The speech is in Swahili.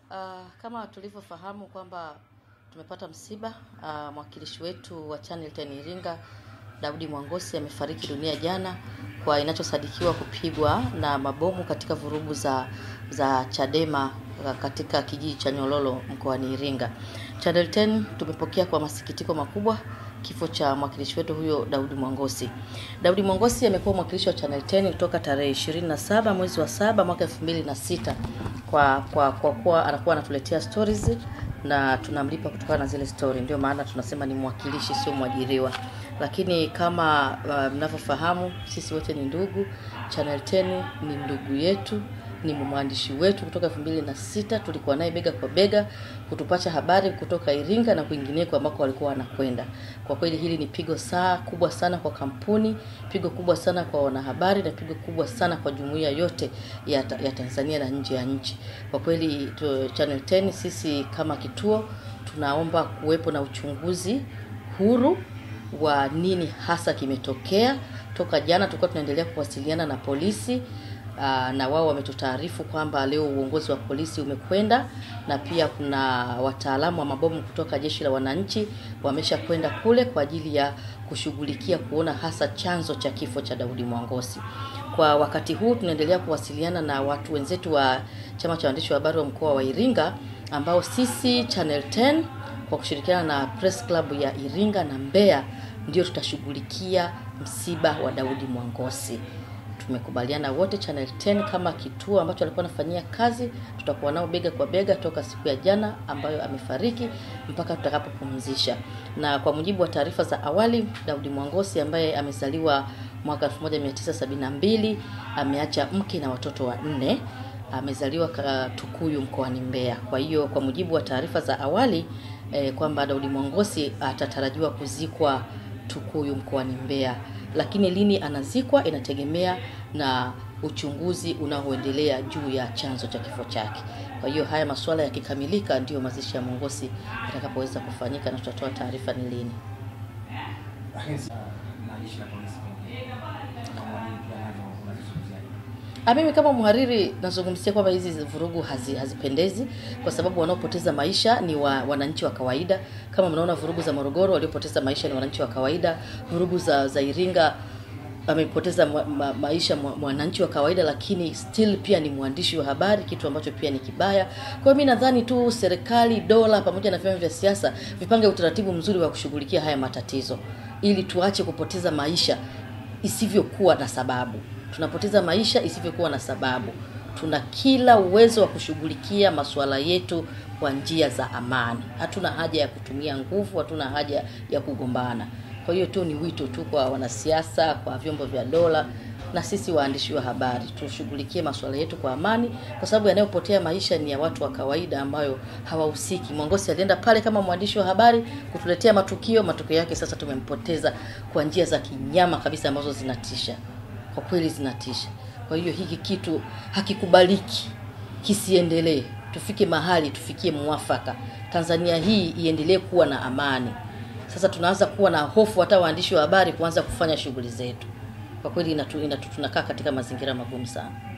Uh, kama tulivyofahamu kwamba tumepata msiba uh, mwakilishi wetu wa Channel 10 Iringa Daudi Mwangosi amefariki dunia jana kwa inachosadikiwa kupigwa na mabomu katika vurugu za za Chadema katika kijiji cha Nyololo mkoani Iringa. Channel 10 tumepokea kwa masikitiko makubwa kifo cha mwakilishi wetu huyo Daudi Mwangosi. Daudi Mwangosi amekuwa mwakilishi wa Channel 10 kutoka tarehe 27 mwezi wa saba mwaka 2006 kwa kwa kwa kuwa anakuwa anatuletea stories na tunamlipa kutokana na zile story, ndio maana tunasema ni mwakilishi, sio mwajiriwa. Lakini kama uh, mnavyofahamu sisi wote ni ndugu. Channel 10 ni ndugu yetu, ni mwandishi wetu kutoka elfu mbili na sita tulikuwa naye bega kwa bega kutupasha habari kutoka Iringa na kwingineko ambako walikuwa wanakwenda. Kwa kweli hili ni pigo saa kubwa sana kwa kampuni, pigo kubwa sana kwa wanahabari na pigo kubwa sana kwa jumuiya yote ya, ta, ya Tanzania na nje ya nchi. Kwa kweli tu, Channel 10 sisi kama kituo tunaomba kuwepo na uchunguzi huru wa nini hasa kimetokea. Toka jana tulikuwa tunaendelea kuwasiliana na polisi Aa, na wao wametutaarifu kwamba leo uongozi wa polisi umekwenda na pia kuna wataalamu wa mabomu kutoka jeshi la wananchi wamesha kwenda kule kwa ajili ya kushughulikia kuona hasa chanzo cha kifo cha Daudi Mwangosi. Kwa wakati huu tunaendelea kuwasiliana na watu wenzetu wa chama cha waandishi wa habari wa mkoa wa Iringa ambao sisi Channel 10 kwa kushirikiana na Press Club ya Iringa na Mbeya ndio tutashughulikia msiba wa Daudi Mwangosi tumekubaliana wote Channel 10 kama kituo ambacho alikuwa anafanyia kazi, tutakuwa nao bega kwa bega toka siku ya jana ambayo amefariki mpaka tutakapopumzisha. Na kwa mujibu wa taarifa za awali, Daudi Mwangosi ambaye amezaliwa mwaka 1972 ameacha mke na watoto wanne, amezaliwa Tukuyu mkoani Mbeya. Kwa hiyo kwa mujibu wa taarifa za awali eh, kwamba Daudi Mwangosi atatarajiwa kuzikwa Tukuyu mkoani Mbeya lakini lini anazikwa inategemea na uchunguzi unaoendelea juu ya chanzo cha kifo chake. Kwa hiyo haya masuala yakikamilika, ndiyo mazishi ya Mwangosi yatakapoweza kufanyika na tutatoa taarifa ni lini. Mimi kama mhariri nazungumzia kwamba hizi vurugu hazi, hazipendezi kwa sababu wanaopoteza maisha ni wa, wananchi wa kawaida. Kama mnaona vurugu za Morogoro, waliopoteza maisha ni wananchi wa kawaida. Vurugu za, za Iringa amepoteza ma, ma, maisha mwananchi wa kawaida, lakini still pia ni mwandishi wa habari, kitu ambacho pia ni kibaya. Kwa hiyo mimi nadhani tu serikali, dola pamoja na vyama vya siasa vipange utaratibu mzuri wa kushughulikia haya matatizo ili tuache kupoteza maisha isivyokuwa na sababu tunapoteza maisha isivyokuwa na sababu. Tuna kila uwezo wa kushughulikia masuala yetu kwa njia za amani. Hatuna haja ya kutumia nguvu, hatuna haja ya kugombana. Kwa hiyo tu ni wito tu kwa wanasiasa, kwa vyombo vya dola na sisi waandishi wa habari tushughulikie masuala yetu kwa amani, kwa sababu yanayopotea maisha ni ya watu wa kawaida ambayo hawahusiki. Mwangosi alienda pale kama mwandishi wa habari kutuletea matukio, matokeo yake sasa tumempoteza kwa njia za kinyama kabisa ambazo zinatisha kwa kweli zinatisha. Kwa hiyo hiki kitu hakikubaliki, kisiendelee. Tufike mahali tufikie mwafaka, Tanzania hii iendelee kuwa na amani. Sasa tunaanza kuwa na hofu, hata waandishi wa habari kuanza kufanya shughuli zetu. Kwa kweli inatu, inatu, tunakaa katika mazingira magumu sana.